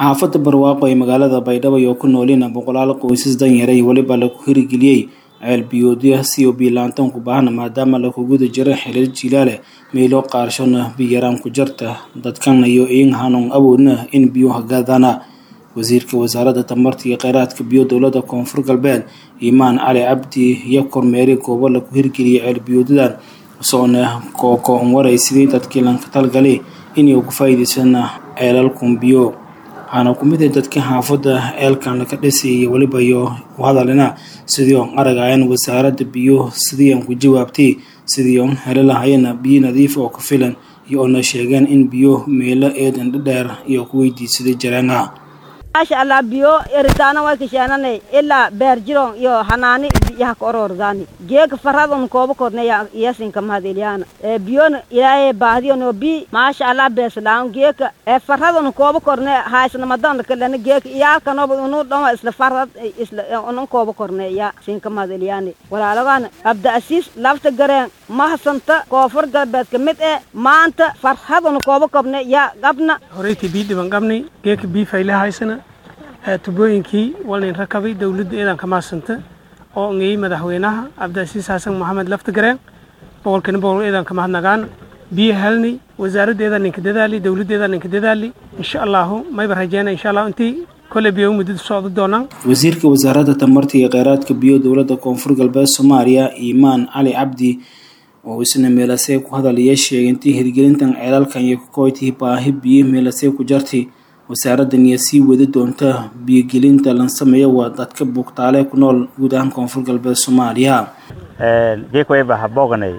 xaafadda barwaaqo ee magaalada baydhabo oo ku noolina boqolaal qoysas danyara iyo weliba lagu hirigeliyey ceel biyoodya si oo biilaantan ku baahna maadaama lagu guda jiro xilal jilaale meelo qaarshona biyaraan ku jarta dadkan iyo in hanuun awoodna in biyo hagaadana wasiirka wasaaradda tamarta iyo kheyraadka biyo dowladda koonfur galbeed imaan cali cabdi iyo kormeeri goobo lagu hirgeliyay ceel biyoodadan soona kooko-on waray sidii dadkii lanka talgalay inay uga faa'iidaysana ceelalkun biyo waxaana ku mid ah dadkii xaafadda ceelkan laga dhisay iyo weliba iyo u hadalina sidii on aragayan wasaaradda biyo sidii aan ku jawaabtay sidii on heli lahayana biyo nadiif oo ku filan iyo oona sheegeen in biyo meelo eedan dhadheer iyo ku weydiisaday jareena maasha allah biyo eritaana way kasheenanay ilaa beer jiron iyo hanaani yaha ka orordaani geeka faradon kooba korne yasinka mahadelyana biyona ilaahay baahdiyono bi maasha allah beeslaan geeka faradon kooba korne haisnamadan kalana geeka iyaalkanoba unu dhama isla farad isla unan kooba korne ya sinka mahadelyani walaalagan abda asiis lafta gareen mahasanta koonfur galbeedka mid ee maanta farhadon kooba kobne ya qabna horeytii bii dhiban qabnay geeka bii fayle haysana tubooyinkii walnayn rakabay dowladda eedan ka maadsanta oo ngeyey madaxweynaha cabdiasiis xasan maxamed laftagareen boqolkiina boqol eedan ka mahadnagaan biyo helnay wasaaradda eedan ninka dadaali dowladda eedan ninka dadaali insha allahu mayba rajeyna insha allahu intii kole biyo muddada socdo doonaan wasiirka wasaaradda tamarta iyo kheyraadka biyo dowladda koonfur galbeed soomaaliya imaan cali cabdi oo isna meelasee ku hadalaya sheegay intii hirgelintan ceelalkan iyo kakoytii baahi biyo meelasee ku jartay wasaaraddan iyo sii wadi doonta biyogelinta lan sameeya waa dadka bugtaale ku nool guud ahaan koonfur galbeed soomaaliya geekwayba habooganay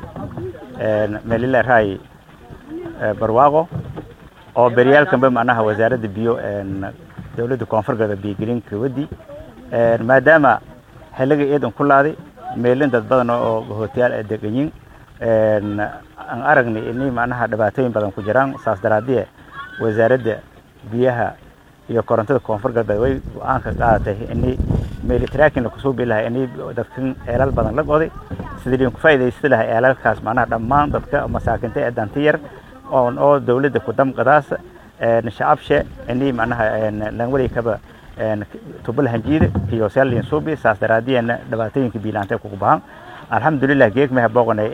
melileraay barwaaqo oo beryaalkanba macnaha wasaaradda biyo dowladda koonfur galbeed biyogelinka wadi maadaama xiliga eedan ku laaday meelin dad badan oo hootiyaal ay deganyiin aan aragnay inay macnaha dhibaatooyin badan ku jiraan saas daraadie wasaaradda biyaha iyo korontada koonfur galbeed way go-aan ka qaadatay inay meelitraakin lakusoo bii lahay inay dadkan ceelal badan la goday sidii ku faa'iidaysta lahay ceelalkaas macnaha dhammaan dadka masaakinta ee danti yar oon oo dowladda ku damqadaas shacabshe inay macnaha langwali kaba tubal hanjiida iyo saalin suubi saas daraadiyana dhibaatooyinka biilaantay kugu bahan alxamdulilah geeg meha booqanay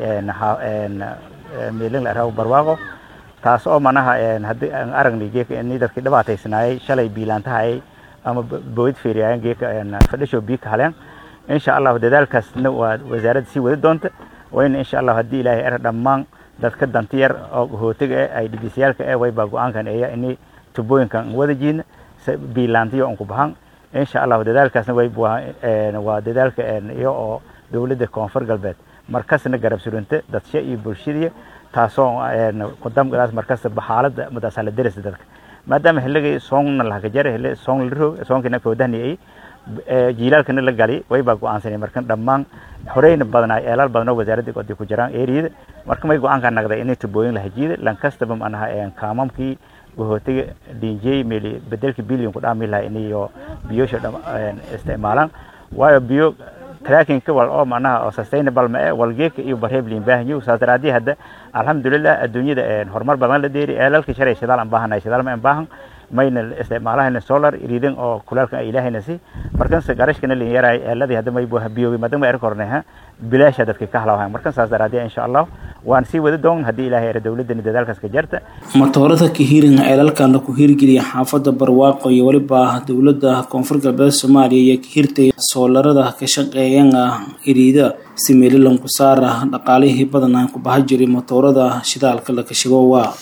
meelin la araw barwaaqo taas oo manaha haddii aan aragnay geeka inay dadkii dhibaataysanaayay shalay biilaantahayay ama boyd feeriyaayeen geeka fadhisho biyo ka haleen insha allahu dadaalkaasna waa wasaaradda sii wadi doonta wayna insha allahu haddii ilaahay era dhammaan dadka dantiyar oo hootiga eh ay dhigisyaalka eh waybaa go-aankan eeya inay tubooyinkan wada jiidna biilaantiyo on ku bahan insha allahu dadaalkaasna way waa dadaalka iyo oo dowladda koonfur galbeed markasna garab surunta dadsha iyo bulshadiya taasoo kudamgadaas markasta baxaalada madaasala derisa dadka maadaama xilligii soonna lahakajara xilli soon la roog soonkina foodahniyay jiilaalkana la gali waybaa go-aansanay markan dhammaan horeyna badnaa eelaal badan oo wasaaradda oday ku jiraan eriyada marka may go-aanka naqday inay tubooyin lahajiida lankastaba manaha kaamamkii wahootiga dhinjey meeli bedelka billion ku dhaami lahay inayo biyosha isticmaalaan waayo biyo trackinka wal oo manaha oo sustainable ma eh walgeeka iyo barheeb liin baahanyo saas daraadii hadda alxamdulilah adduunyada horumar badan la deeri eelalka shalay shidaal aan baahanay shidaal ma aan baahan mayna isticmaalahayna solar iriidin oo kulaalka ay ilaahayna si markanse garashkana liin yaraay eeladii hadda may buha biyoobi maadaama er kornay ha bilaasha dadka ka halawaan markan saas daraadii insha allah waan sii wadi doon haddii ilaahay era dowladani dadaalkaas ka jarta matoorada kahirin ceelalkan laku hirgeliya xaafadda barwaaqo iyo weliba dowladda koonfur galbeed soomaaliya iyo kahirtay soolarada ka shaqeeyan iriida si meelilan ku saara dhaqaalihii badan aan ku baha jiray matoorada shidaalka la kashigowa